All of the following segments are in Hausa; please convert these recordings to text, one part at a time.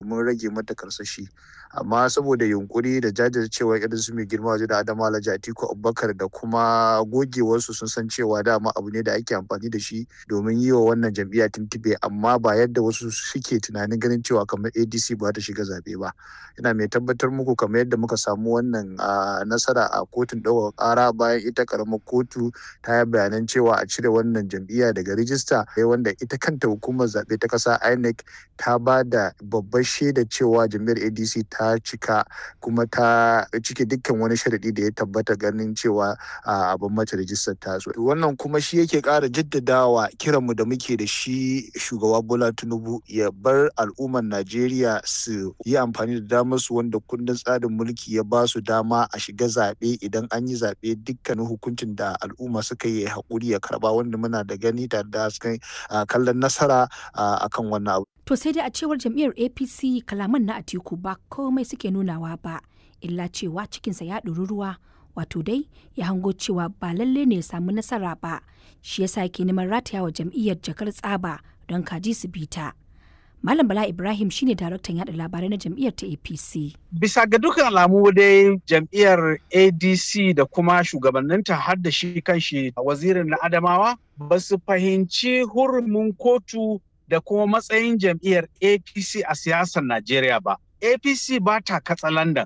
mun rage mata karsashi amma saboda yunkuri da jajircewa irin su mai girma waje da adama alhaji atiku abubakar da kuma gogewarsu sun san cewa dama abu ne da ake amfani da shi domin yi wa wannan jam'iyya tuntube amma ba yadda wasu suke tunanin ganin cewa kamar adc ba ta shiga zabe ba ina mai tabbatar muku kamar yadda muka samu wannan nasara a kotun ɗaukar ƙara bayan ita karamar kotu ta yi bayanan cewa a cire wannan jam'iyya daga rijista wanda ita kanta hukumar zaɓe ta ƙasa inec ta ba da babbar shaida cewa jam'iyyar adc ta cika kuma ta cike dukkan wani sharaɗi da ya tabbata ganin cewa abin mata rijistar ta so wannan kuma shi yake ƙara jaddadawa kiranmu da muke da shi shugaba bola tinubu ya bar al'ummar najeriya su yi amfani da damar su wanda kundin tsarin mulki ya ba su dama a shiga zaɓe idan an yi zaɓe dukkanin hukuncin da al'umma suka yi haƙuri ya karɓa wanda muna da gani tare da kallon nasara akan wannan abu. To sai dai a cewar jam'iyyar APC kalaman na Atiku ba komai suke nunawa ba, illa cewa cikinsa ya ɗori ruwa, wato dai ya hango cewa ba lalle ne ya samu nasara ba, shi yasa yake neman rataya wa jam'iyyar jakar tsaba don kaji su bita. Malam Bala Ibrahim shine daraktan yada labarai na jam'iyyar ta APC. Bisa ga dukkan alamu dai jam'iyyar ADC da kuma shugabanninta har da shi kanshi wazirin na Adamawa ba su fahimci hurumin kotu da kuma matsayin jam'iyyar APC a siyasar Najeriya ba. APC ba ta katsalandan.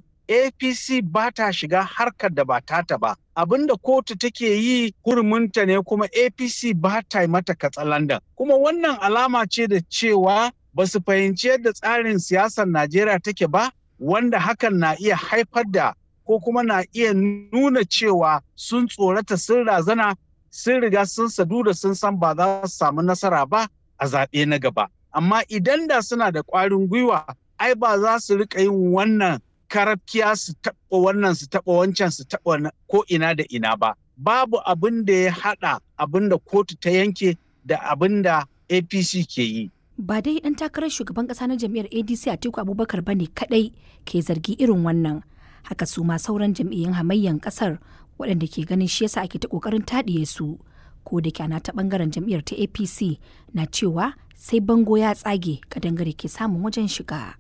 APC ba ta shiga harkar da ba tata ba. Abinda kotu take yi hurumunta ne kuma APC ba ta yi mata katsalandan. Kuma wannan alama ce da cewa ba su fahimci yadda tsarin siyasar Najeriya take ba, wanda hakan na iya haifar da ko kuma na iya nuna cewa sun tsorata sun razana sun riga sun sadu da sun san ba za su samu nasara ba a zaɓe na gaba. Amma idan da suna da ƙwarin gwiwa, ai ba za su riƙa yin wannan karafkiya su taɓa wannan su taɓa wancan su taɓa ko ina da ina ba. Babu abin da ya haɗa abin da kotu ta yanke da abin da APC ke yi. Ba dai ɗan takarar shugaban ƙasa na jam'iyyar ADC Atiku Abubakar ba ne kaɗai ke zargi irin wannan. Haka su ma sauran jam'iyyun hamayyan ƙasar waɗanda ke ganin shi yasa ake ta ƙoƙarin taɗiye su. Ko da kyana ta ɓangaren jam'iyyar ta APC na cewa sai bango ya tsage kadangare ke samun wajen shiga.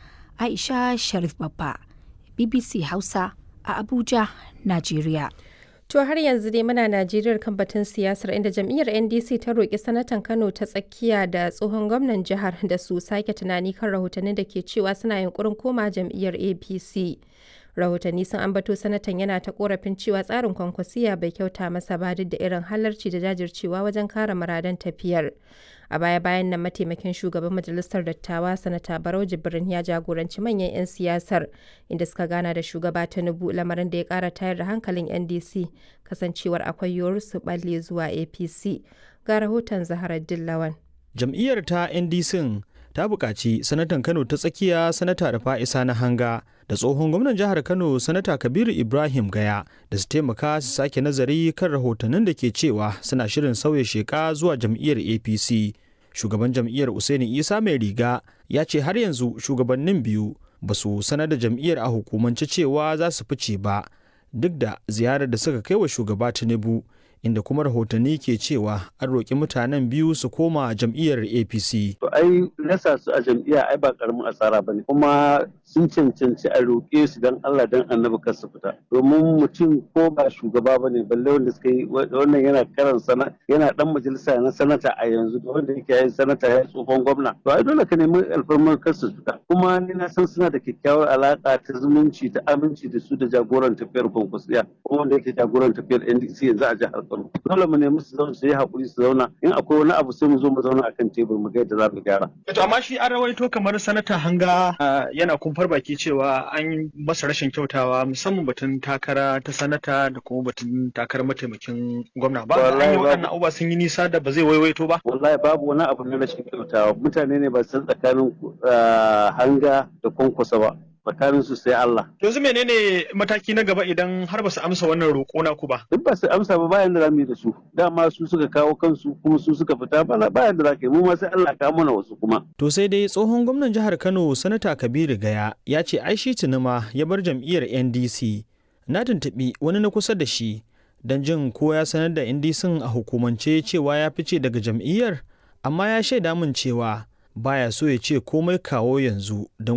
Aisha Sharif Babba, BBC Hausa a Abuja, Najeriya. To har yanzu dai muna Najeriya kan batun siyasar inda jam'iyyar NDC ta roƙi sanatan Kano ta tsakiya da tsohon gwamnan jihar da su sake tunani kan rahotannin da ke cewa suna yunkurin koma jam'iyyar APC. Rahotanni sun ambato sanatan yana ta korafin cewa tsarin kwankwasiya bai kyauta masa ba duk da irin halarci da jajircewa wajen kare muradan tafiyar. A baya-bayan nan mataimakin shugaban majalisar dattawa sanata Barau Jibrin ya jagoranci manyan 'yan siyasar inda suka gana da shugaba Tinubu lamarin da ya kara tayar da hankalin NDC kasancewar akwai yiwuwar su balle zuwa APC. Ga rahoton Zaharar Dillawan. Jam'iyyar ta NDC ta buƙaci sanatan Kano ta tsakiya sanata da fa'isa na hanga da tsohon gwamnan jihar Kano sanata Kabiru Ibrahim Gaya da su taimaka su sake nazari kan rahotannin da ke cewa suna shirin sauya sheka zuwa jam'iyyar APC. Shugaban jam'iyyar Usaini Isa mai riga ya ce har yanzu shugabannin biyu ba su sanar da jam'iyyar a hukumance cewa za su fice ba duk da ziyarar da suka kai wa shugaba Tinubu inda kuma rahotanni ke cewa an roƙi mutanen biyu su koma jam'iyyar apc to ai nasa su a jam'iyya ai ba karamin asara bane kuma sun cancanci a roƙe su dan Allah dan annabi kar su fita domin mutum ko ba shugaba bane balle wanda suka yi wannan yana karan sana yana dan majalisa na sanata a yanzu da wanda yake yin sanata ya tsohon gwamna to ai dole ka nemi alfarmar kar su fita kuma ni na san suna da kyakkyawar alaka ta zumunci ta aminci da su da jagoran tafiyar kwankwasiya ko wanda yake jagoran tafiyar NDC yanzu a jihar Kano dole mu nemi su zauna su yi hakuri su zauna in akwai wani abu sai mu zo mu zauna akan tebur mu ga yadda za mu gyara to amma shi an rawaito kamar sanata hanga yana kumfar baki cewa an masa rashin kyautawa musamman batun takara ta sanata da kuma batun takarar mataimakin gwamna ba an yi waɗannan abubuwa sun yi nisa da ba zai waiwaito ba wallahi babu wani abu na rashin kyautawa mutane ne ba san tsakanin hanga da kwankwasa ba tsakanin su sai Allah. Yanzu menene mataki na gaba idan har ba su amsa wannan roƙo na ku ba? Duk ba su amsa ba bayan da za mu yi da su. Dama su suka kawo kansu kuma su suka fita bana bayan da za ka yi mu ma sai Allah ka mana wasu kuma. To sai dai tsohon gwamnan jihar Kano Sanata Kabiru Gaya ya ce ai shi tunuma ya bar jam'iyyar NDC. Na tuntuɓi wani na kusa da shi don jin ko ya sanar da NDC a hukumance cewa ya fice daga jam'iyyar amma ya shaida min cewa baya so ya ce komai kawo yanzu don